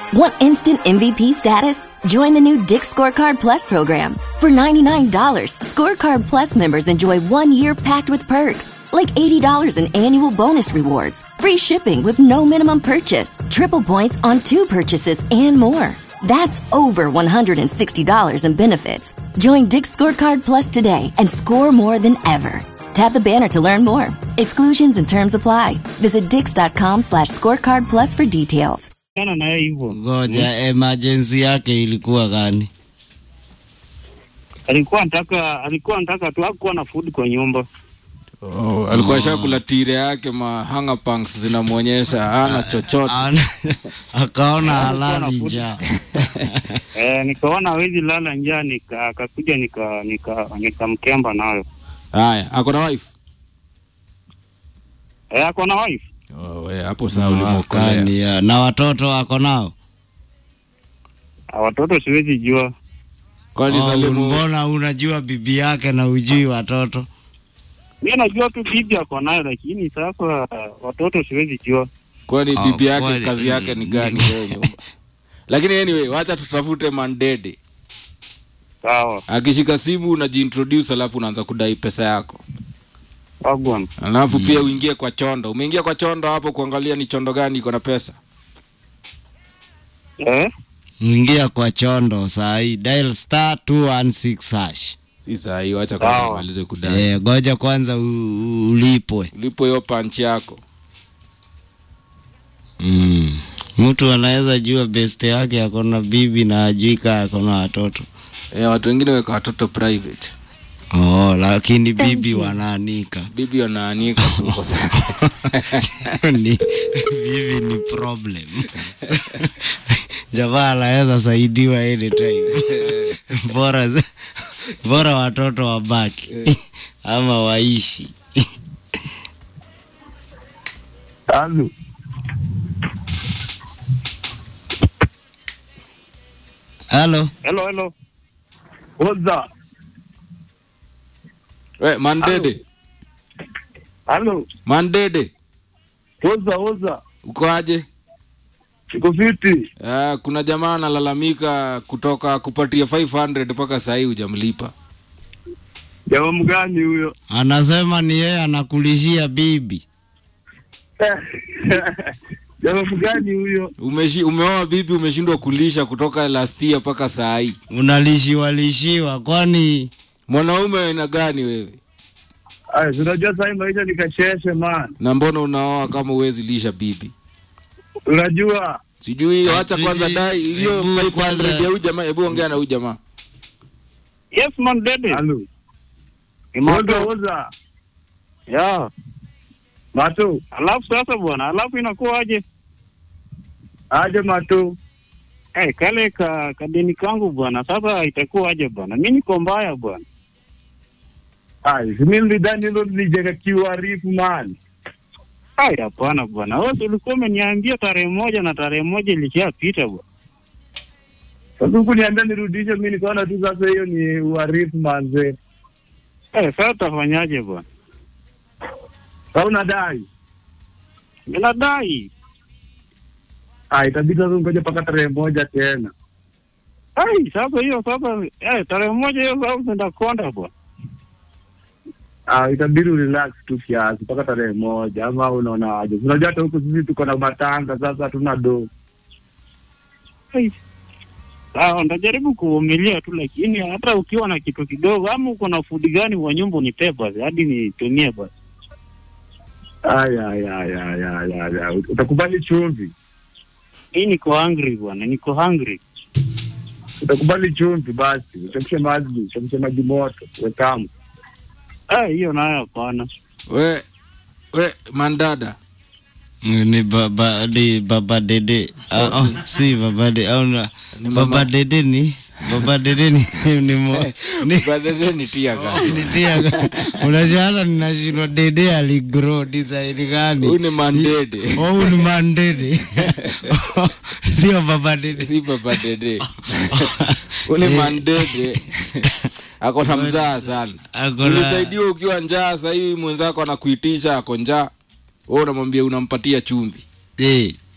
Want instant MVP status? Join the new Dick Scorecard Plus program. For $99, Scorecard Plus members enjoy one year packed with perks, like $80 in annual bonus rewards, free shipping with no minimum purchase, triple points on two purchases, and more. That's over $160 in benefits. Join Dick Scorecard Plus today and score more than ever. Tap the banner to learn more. Exclusions and terms apply. Visit dix.com slash scorecard plus for details. Kana na yeye hivyo. Ngoja, emergency yake ilikuwa gani? Alikuwa anataka alikuwa anataka tu hakuwa na food kwa nyumba. Oh, alikuwa shakula tire yake ma hanger punks zinamwonyesha hana chochote. Ana- Akaona Alikuwa halali na food. njaa. Eh, nikaona hawezi lala njaa nika akakuja nika nika nikamkemba nayo. Haya, ako na wife. Eh, ako na wife. Oh, we, hapo sawa ulimwokolea. Wakani, ya. Na watoto wako nao? Ah, Watoto siwezi jua. Kwani Oh, Salimu mbona unajua bibi yake na ujui watoto? Mimi najua tu bibi ako nayo lakini sasa watoto siwezi jua. kwani Oh, bibi yake kweli. kazi yake ni gani wewe nyumba? Lakini anyway, wacha tutafute Mandede. Sawa. Akishika simu unajiintroduce alafu unaanza kudai pesa yako. Wagwan. Alafu pia uingie kwa chondo. Umeingia kwa chondo hapo kuangalia ni chondo gani iko na pesa. Eh? Ingia kwa chondo saa hii, dial star 216 hash. Si saa hii wacha kwanza Sawa. umalize kudai. Eh, goja kwanza u- u- ulipwe. Ulipo hiyo punch yako. Mm. Mtu anaweza jua best yake ako na bibi na ajui kaa ako na watoto. Eh, watu wengine weka watoto private. Oh, lakini bibi wanaanika. Bibi wanaanika tu kwa ni, bibi ni problem. Jamaa anaweza saidiwa anytime. bora bora watoto wabaki ama waishi. Halo. Halo, Hello, hello. Oza. We, Mandede. Halo. Mandede. Oza, oza. Uko aje? Iko fiti. Uh, kuna jamaa analalamika kutoka kupatia 500 mpaka saa hii hujamlipa. Jamaa mgani huyo? anasema ni yeye anakulishia bibi. Jamaa mgani huyo? Umeshi, umeoa bibi umeshindwa kulisha kutoka last year mpaka saa hii. Unalishiwa lishiwa, kwani Mwanaume wa aina gani wewe? Aya, unajua sasa maisha ni kasheshe man. Na mbona unaoa kama uwezi lisha bibi? Unajua? Sijui, wacha Hatujui. kwanza dai hiyo Hebu 500 kwanza- ya huyu jamaa. Hebu ongea na huyu jamaa. Yes man dede. Halo. Oza, oza. Ya. Mato. Alafu sasa bwana, alafu inakuwa aje? Aje Mato. Eh, kale ka kadeni kangu bwana, sasa itakuwa aje bwana? Mimi niko mbaya bwana. Ai, mimi nilidhani hilo nilijeka kiuarifu man. Ai, hapana bwana. Wewe si ulikuwa umeniambia tarehe moja na tarehe moja ilishapita bwana. Sasa huku niambia nirudishe, mimi nikaona tu sasa hiyo ni uharifu manze. Eh, sasa utafanyaje bwana? Sasa unadai? Ninadai. Ah, itabidi sasa ngoja mpaka tarehe moja tena. Ai, sasa hiyo sasa eh, tarehe moja hiyo sasa unaenda konda bwana. Ah, itabidi relax tu kiasi mpaka tarehe moja ama unaona aje? Unajua hata huku sisi tuko na matanga sasa hatuna do. Sawa, ndajaribu kuvumilia tu, lakini hata ukiwa na kitu kidogo ama uko na food gani kwa nyumba unipe basi, hadi nitumie basi. Aya, aya, aya, aya, aya, aya. Utakubali chumvi? Hii niko hungry bwana, niko hungry. Utakubali chumvi basi, uchemshe maji, uchemshe maji moto, wekamu. Ah, hiyo nayo hapana. We, we mandada. ni baba ni baba dede Ah, oh, si baba dede au na Ni mama- baba dede ni baba dede ni ni mo ni Badede ni tia gani? ni tia unajua hata ninashindwa dede aligrow design gani Huyu ni mandede. oh huyu ni mandede sio baba dede Si baba dede. Huyu ni mandede. Ako na mzaa sana. Ako na- Ulisaidiwa ukiwa njaa, sasa hivi mwenzako anakuitisha ako njaa. Wewe unamwambia unampatia chumvi. eh